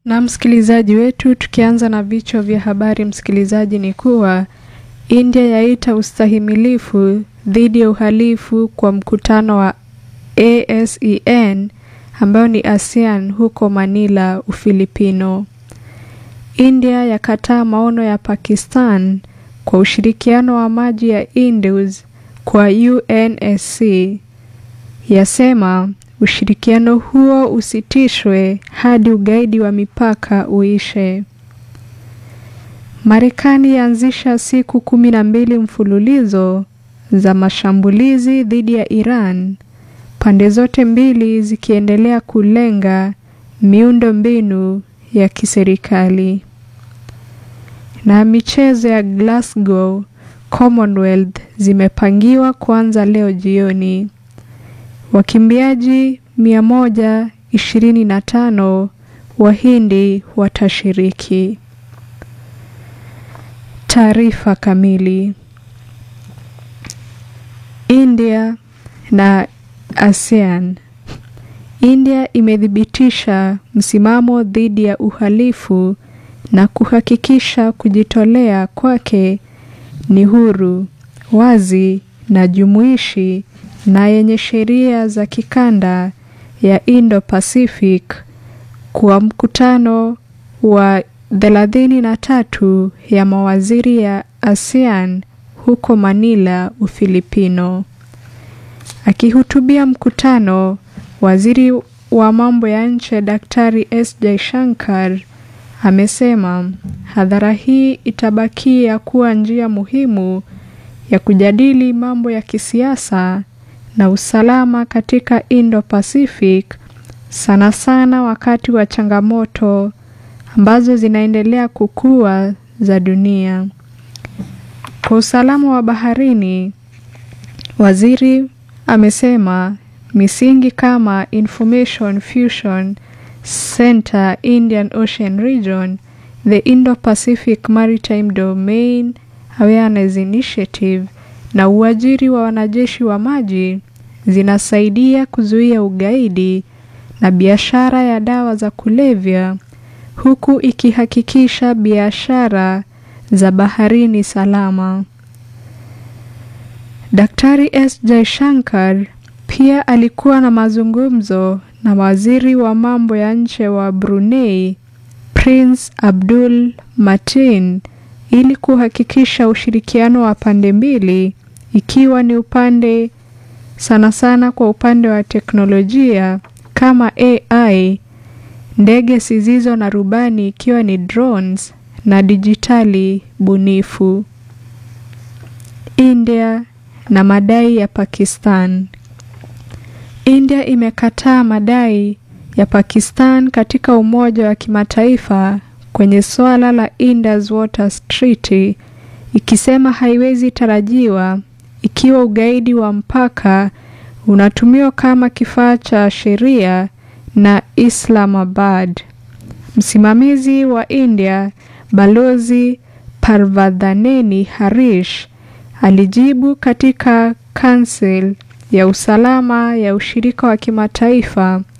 Na msikilizaji wetu, tukianza na vichwa vya habari, msikilizaji, ni kuwa India yaita ustahimilifu dhidi ya uhalifu kwa mkutano wa ASEAN ambayo ni ASEAN huko Manila, Ufilipino. India yakataa maono ya Pakistan kwa ushirikiano wa maji ya Indus kwa UNSC. Yasema ushirikiano huo usitishwe hadi ugaidi wa mipaka uishe. Marekani yaanzisha siku kumi na mbili mfululizo za mashambulizi dhidi ya Iran, pande zote mbili zikiendelea kulenga miundo mbinu ya kiserikali. Na michezo ya Glasgow Commonwealth zimepangiwa kuanza leo jioni. Wakimbiaji 125 Wahindi watashiriki. Taarifa kamili. India na ASEAN. India imethibitisha msimamo dhidi ya uhalifu na kuhakikisha kujitolea kwake ni huru, wazi na jumuishi na yenye sheria za kikanda ya Indo-Pacific kwa mkutano wa 33 ya mawaziri ya ASEAN huko Manila, Ufilipino. Akihutubia mkutano, waziri wa mambo ya nje Daktari S Jaishankar amesema hadhara hii itabakia kuwa njia muhimu ya kujadili mambo ya kisiasa na usalama katika Indo-Pacific, sana sana wakati wa changamoto ambazo zinaendelea kukua za dunia. Kwa usalama wa baharini, waziri amesema misingi kama Information Fusion Center Indian Ocean Region, the Indo-Pacific Maritime Domain Awareness Initiative na uajiri wa wanajeshi wa maji zinasaidia kuzuia ugaidi na biashara ya dawa za kulevya huku ikihakikisha biashara za baharini salama. Daktari S Jaishankar pia alikuwa na mazungumzo na waziri wa mambo ya nje wa Brunei Prince Abdul Matin ili kuhakikisha ushirikiano wa pande mbili ikiwa ni upande sana sana kwa upande wa teknolojia kama AI, ndege zisizo na rubani ikiwa ni drones na dijitali bunifu. India na madai ya Pakistan. India imekataa madai ya Pakistan katika Umoja wa Kimataifa kwenye suala la Indus Waters Treaty ikisema haiwezi tarajiwa ikiwa ugaidi wa mpaka unatumiwa kama kifaa cha sheria na Islamabad. Msimamizi wa India Balozi Parvadhaneni Harish alijibu katika Council ya usalama ya ushirika wa kimataifa